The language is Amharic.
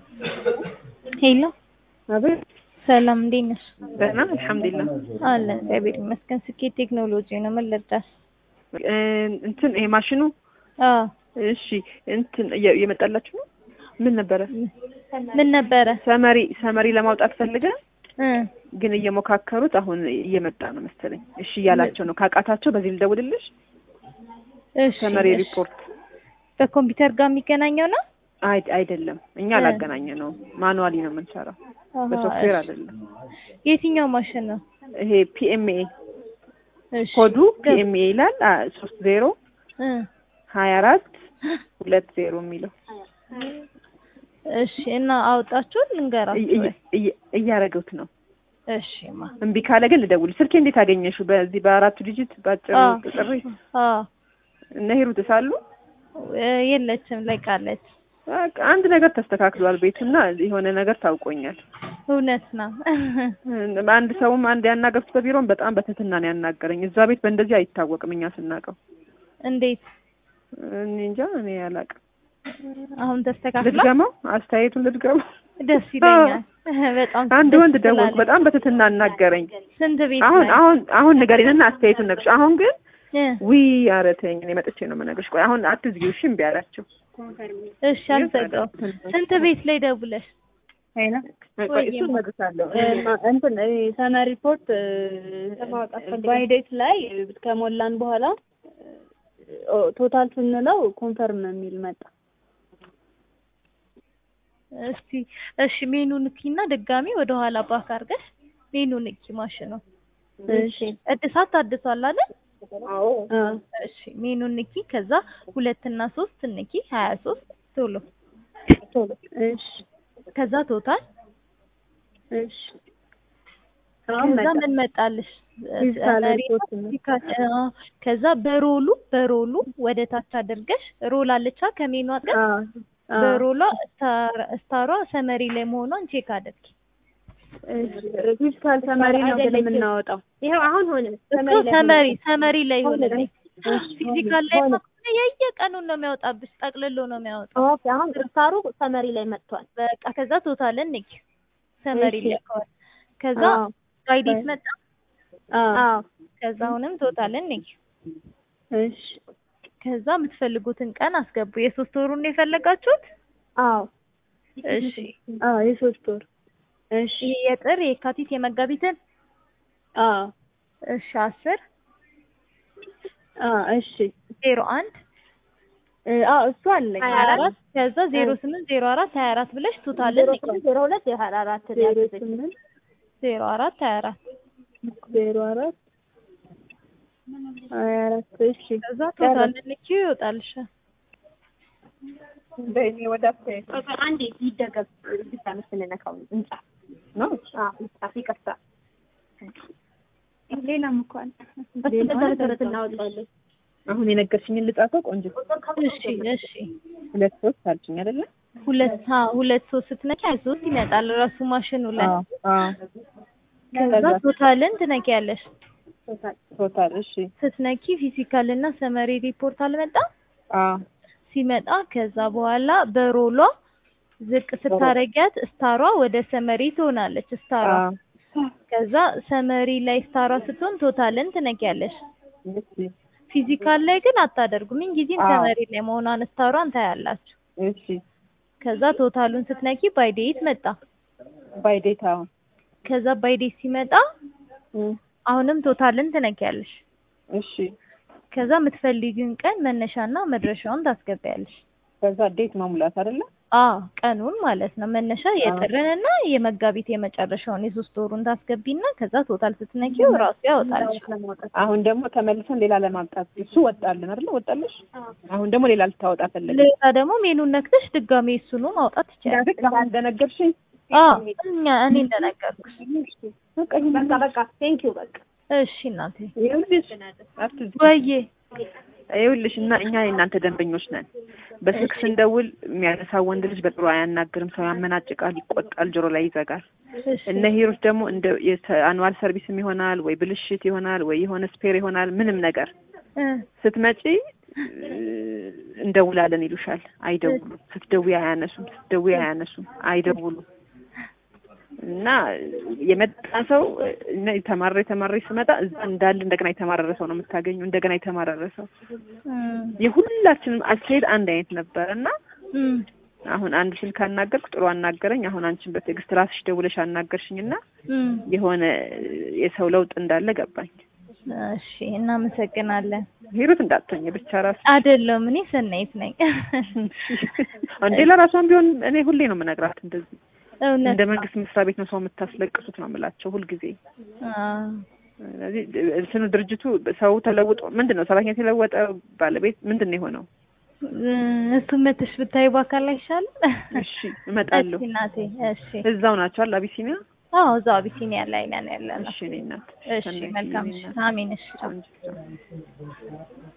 ሄሎ አቤት ሰላም፣ እንዴት ነሽ? ደህና አልሐምዱሊላህ። አለን እግዚአብሔር ይመስገን። ስኬት ቴክኖሎጂ ነው። ምን ልርዳሽ? እ እንትን ይሄ ማሽኑ አዎ እሺ፣ እንትን እየ- እየመጣላችሁ ነው። ምን ነበረ? ምን ነበረ? ሰመሪ ሰመሪ ለማውጣት ፈልገን እ ግን እየሞካከሩት አሁን እየመጣ ነው መሰለኝ። እሺ እያላቸው ነው። ካቃታቸው በዚህ ልደውልልሽ። እሺ ሰመሪ እሺ። ሪፖርት በኮምፒውተር ጋር የሚገናኘው ነው? አይ አይደለም፣ እኛ እ አላገናኘ ነው። ማኑዋሊ ነው የምንሰራው፣ አሃ፣ በሶፍትዌር እሺ። አይደለም። የትኛው ማሽን ነው? ይሄ ፒኤምኤ እሺ ኮዱ ገብ- ፒኤምኤ ይላል ሶስት ዜሮ እ ሀያ አራት ሁለት ዜሮ የሚለው እሺ። እና አውጣችሁ ልንገራችሁ እየ- ወይ? እየ- እያረገውት ነው። እሺ ማ እምቢ ካለ ግን ልደውል። ስልኬ እንዴት አገኘሽው? በዚህ በአራቱ ዲጂት ባጭሩ አዎ ጥሪ አዎ እነ ሂሩት ሳሉ እ የለችም ለቃለች። በቃ አንድ ነገር ተስተካክሏል ቤቱና የሆነ ነገር ታውቆኛል። እውነት ነው። አንድ ሰውም አንድ ያናገርኩት በቢሮም በጣም በትህትና ነው ያናገረኝ። እዛ ቤት በእንደዚህ አይታወቅም እኛ ስናውቀው። እንዴት እኔ እንጃ እኔ አላውቅም። አሁን ተስተካክሏል? ልድገመው፣ አስተያየቱን ልድገመው። ደስ ይለኛል። በጣም አንድ ደስ ወንድ ደወልኩ፣ ትላለች። በጣም በትህትና አናገረኝ። ስንት ቤት አሁን ላይ? አሁን አሁን ንገሪንና አስተያየቱን ነግርሽ። አሁን ግን እ ዊ አረተኝ እኔ መጥቼ ነው የምነግርሽ። ቆይ አሁን አትዝጊው እሺ፣ እምቢ አላቸው። እሺ አልዘጋው። ስንት ቤት ላይ ደውለሽ? ሄሎ ቆይ እሱን እነግርሻለሁ። እንትን ሰመር ሪፖርት ባይዴት ላይ ከሞላን በኋላ ቶታል ስንለው ኮንፈርም የሚል መጣ። እስቲ እሺ ሜኑ ንኪና ድጋሚ ወደ ኋላ ባክ አድርገሽ ሜኑ ንኪ ማሽኑ። እሺ እድሳት ታድሷል አይደል? አዎ እሺ ሜኑ ንኪ። ከዛ ሁለት እና ሶስት ንኪ ሀያ ሶስት ቶሎ እሺ ከዛ ቶታል እሺ አሁን ከዛ መጣ። ምን መጣልሽ? ፊዚካል ሰመሪ ሪፖርት ነው። ፊዚካል- አዎ። ከዛ በሮሉ በሮሉ ወደ ታች አድርገሽ ሮል አለቻ ከሜኑ አጥገብ አዎ አዎ በሮሏ ስታር- ስታሯ ሰመሪ ላይ መሆኗን ቼክ አድርጊ። ፊዚካል ሰመሪ ነው ግን የምናወጣው። ይኸው አሁን ሆነ እኮ ሰመሪ ሰመሪ ላይ ሆነልኝ። ፊዚካል ላይ ከሆነ የየቀኑን ነው የሚያወጣብሽ፣ ጠቅልሎ ነው የሚያወጣው። ኦኬ አሁን ስታሩ ሰመሪ ላይ መጥቷል። በቃ ከዛ ቶታልን ንኪ ሰመሪ እሺ። ላይ ከሆነ ከዛ አዎ ባይዴት መጣ። አዎ አዎ ከዛ አሁንም ቶታልን ንኪ። እሺ ከዛ የምትፈልጉትን ቀን አስገቡ። የሶስት ወሩን የፈለጋችሁት? አዎ እሺ አዎ የሶስት ወር እሺ ይሄ የጥር የካቲት የመጋቢትን አዎ እሺ አስር አዎ እሺ ዜሮ አንድ እ አዎ እሱ አለኝ ሀያ ሀያ አራት አራት ከዛ ዜሮ ስምንት ዜሮ አራት ሀያ አራት ብለሽ ቶታልን ዜሮ ንኪ። ስምንት ዜሮ ሁለት ዜሮ አራት ዜሮ ስምንት ዜሮ አራት ሀያ አራት ዜሮ አራት ሀያ አራት እሺ ከዛ ቶታልን ንኪ ይወጣልሻል። በእኔ ወደ አስተያየት አንዴ ይደገም ብቻ ምስልነካው እንጻፍ ነው። አዎ እንጻፍ ይቅርታ ሌላም እኮ አለ በዛ መሰረት እናወጣለን አሁን የነገርሽኝን ልጻፈው። ቆንጆ እሺ እሺ ሁለት ሶስት አልሽኝ አይደለ? ሁለት አ ሁለት ሶስት ስትነኪ ሀያ ሶስት ይመጣል ራሱ ማሽኑ ላይ። አዎ አዎ። ከዛ ቶታልን ትነኪያለሽ። ቶታል እሺ። ስትነኪ ፊዚካል እና ሰመሪ ሪፖርት አልመጣም። አዎ ሲመጣ ከዛ በኋላ በሮሏ ዝቅ ስታረጊያት ስታሯ ወደ ሰመሪ ትሆናለች። ስታሯ አዎ። ከዛ ሰመሪ ላይ ስታሯ ስትሆን ቶታልን ትነኪያለሽ። እሺ ፊዚካል ላይ ግን አታደርጉም። ምን ጊዜም አዎ። ሰመሪ ላይ መሆኗን ስታሯን ታያላችሁ። እሺ። ከዛ ቶታሉን ስትነኪ ባይዴት መጣ። ባይ ዴት አሁን ከዛ ባይዴት ሲመጣ እም፣ አሁንም ቶታልን ትነኪያለሽ። እሺ። ከዛ የምትፈልጊውን ቀን መነሻና መድረሻውን ታስገቢያለሽ። ከዛ ዴት መሙላት አይደለ? አዎ ቀኑን ማለት ነው። መነሻ የጥርንና የመጋቢት የመጨረሻውን የሶስት ወሩን ታስገቢና ከዛ ቶታል ስትነኪው ራሱ ያወጣልሽ። አሁን ደግሞ ተመልሰን ሌላ ለማምጣት እሱ ወጣልን አይደለ? ወጣልሽ። አሁን ደግሞ ሌላ ልታወጣ ፈለገ። ሌላ ደግሞ ሜኑን ነክተሽ ድጋሜ እሱኑ ማውጣት ትችያለሽ። አሁን እንደነገርሽኝ አዎ እኛ እኔ እንደነገርኩሽ። በቃ ይሄን በቃ በቃ ቴንኪው በቃ እሺ እናቴ ይኸውልሽ አትዝጊ። ወዬ ይኸውልሽ እና እኛ የእናንተ ደንበኞች ነን። በስልክ ስንደውል የሚያነሳው ወንድ ልጅ በጥሩ አያናግርም። ሰው ያመናጭቃል፣ ይቆጣል፣ ጆሮ ላይ ይዘጋል። እሺ እነ ሂሮች ደግሞ እንደ አኑዋል ሰርቪስም ይሆናል ወይ ብልሽት ይሆናል ወይ የሆነ ስፔር ይሆናል ምንም ነገር እ ስትመጪ እንደውላለን ይሉሻል። አይደውሉም። ስትደውይ አያነሱም። ስትደውይ አያነሱም። አይደውሉም። እና የመጣ ሰው እና የተማረ የተማረ ስመጣ እዛ እንዳለ እንደገና የተማረረ ሰው ነው የምታገኙ። እንደገና የተማረረ ሰው እም፣ የሁላችንም አካሄድ አንድ አይነት ነበር እና እም፣ አሁን አንድ ስልክ አናገርኩ፣ ጥሩ አናገረኝ። አሁን አንቺን በትዕግስት ራስሽ ደውለሽ አናገርሽኝ እና እም። የሆነ የሰው ለውጥ እንዳለ ገባኝ። እሺ እናመሰግናለን። ሂሩት እንዳትሆኝ ብቻ ራስ አይደለም እኔ ሰናይት ነኝ። እንዴ ለራሷን ቢሆን እኔ ሁሌ ነው የምነግራት እንደዚህ እውነት እንደ መንግስት መስሪያ ቤት ነው ሰው የምታስለቅሱት ነው የምላቸው ሁልጊዜ። አዎ። ስለዚህ እንትኑ ድርጅቱ ሰው ተለውጦ ምንድን ነው ሰራተኛ የተለወጠ ባለቤት ምንድን ነው የሆነው? እሱ መተሽ ብታይ በአካል አይሻልም? እሺ እመጣለሁ። እሺ እናቴ እሺ። እዛው ናቸው አለ አቢሲኒያ። አዎ እዛው አቢሲኒያ ላይ ነን ያለነው። እሺ እኔ እናት እሺ መልካም። እሺ አሜን። እሺ ቻው። ቆንጆ